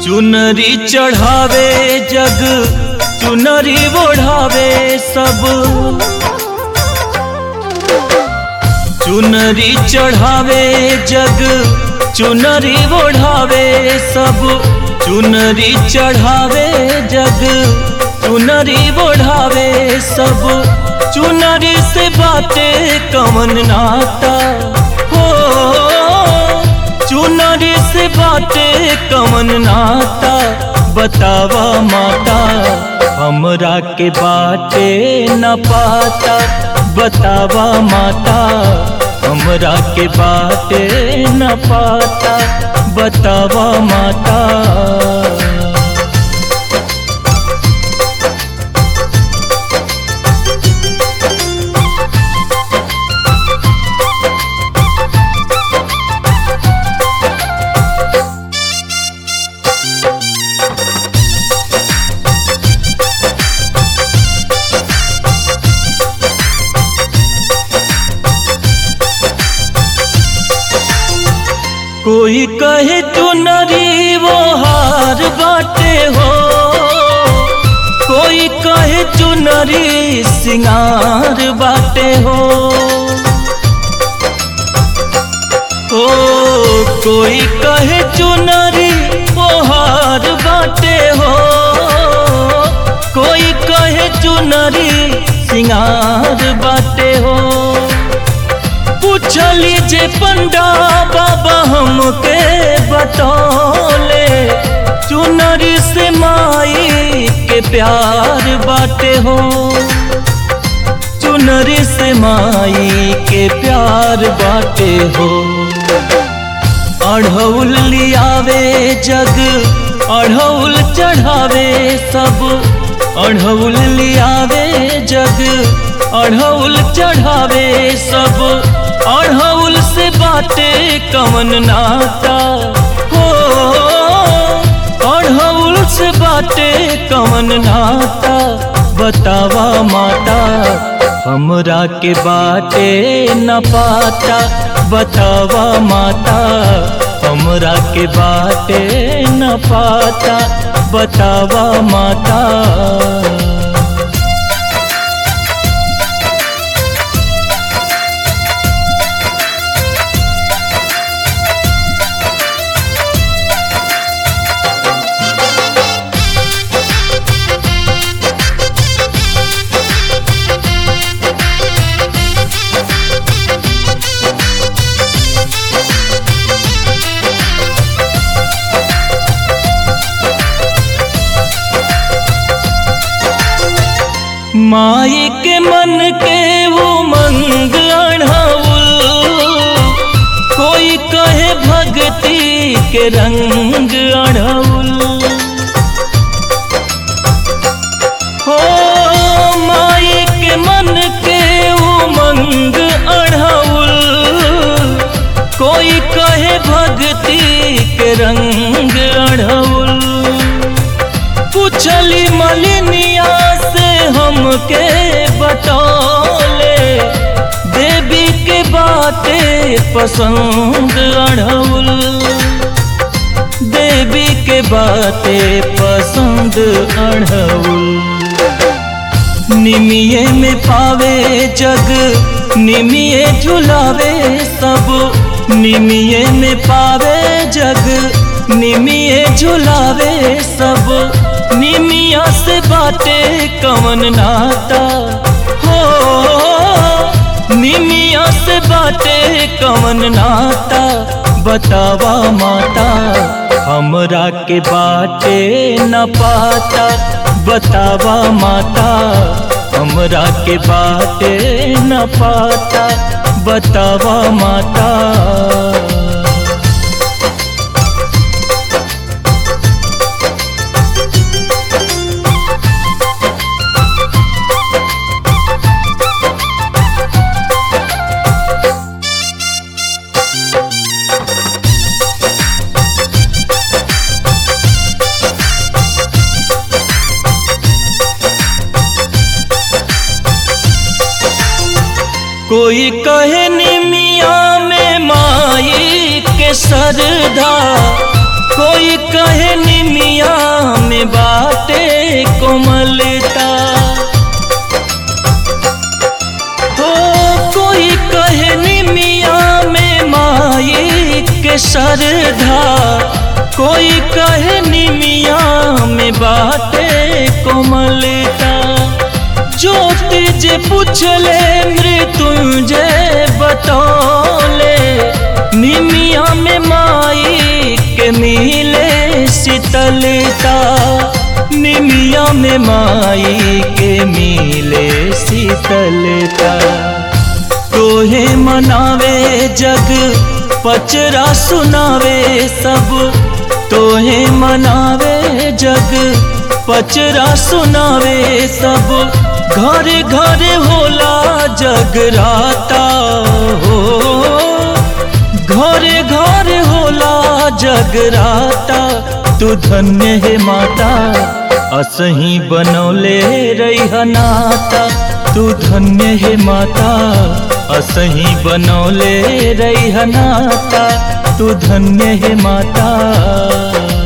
चुनरी चढ़ावे जग चुनरी ओढ़ावे सब चुनरी चढ़ावे जग चुनरी ओढ़ावे सब चुनरी चढ़ावे जग चुनरी ओढ़ावे सब चुनरी से बातें कमन नाता हो चुनरी से बातें कमन नाता बतावा माता हमरा के बाटे न पाता बतावा माता हमरा के बाटे न पाता बतावा माता कोई कहे चुनरी वो हार बाटे हो कोई कहे चुनरी सिंगार बाटे हो ओ कोई कहे चुनरी वो हार बाटे हो कोई कहे चुनरी सिंगार बाटे हो पूछली जे पंडा बाबा हमके बतौले चुनरी से माई के प्यार बाटे हो चुनरी से माई के प्यार बाटे हो अढ़ौल लियावे जग अढ़ौल चढ़ावे सब अढ़ौल लियावे जग अढ़ौल चढ़ावे सब अढ़ौल से बाटे कमन नाता हो अढ़ौल से बाटे कमन नाता बतावा माता हमरा के बाटे न पाता बतावा माता हमरा के बाटे न पाता बतावा माता माई के मन के वो मंग अढ़ाउल कोई कहे भक्ति के रंग अढ़ाउल हो माई के मन के वो मंग अढ़ाउल कोई कहे भक्ति के रंग अढ़ाउल पूछली मलिनिया से हमके बतौले देवी के बातें पसंद अढ़ौल देवी के बातें पसंद अढ़ौल निमिये में पावे जग निमिये झुलावे सब निमिये में पावे जग निमिये झुलावे सब निमिया से बाटे कमन नाता हो निमिया से बाटे कमन नाता बतावा माता हमरा के बाटे न पाता बतावा माता हमरा के बाटे न पाता बतावा माता कोई कहे निमिया में माई के सरदा कोई कहे निमिया में बाटे कोमलता हो कोई कहे निमिया में माई के श्रद्धा कोई कहे निमिया में बाटे कोमलता ज्योति जे पूछले मृत्युंजय बतौले निमिया में माई के मिले शीतलता निमिया में माई के मिले शीतलता तोहे मनावे जग पचरा सुनावे सब तोहे मनावे जग पचरा सुनावे सब घर घर होला जगराता हो घर घर होला जगराता तू धन्य है माता असही बनौले रही नाता तू धन्य है माता असही बनौले रही नाता तू धन्य है माता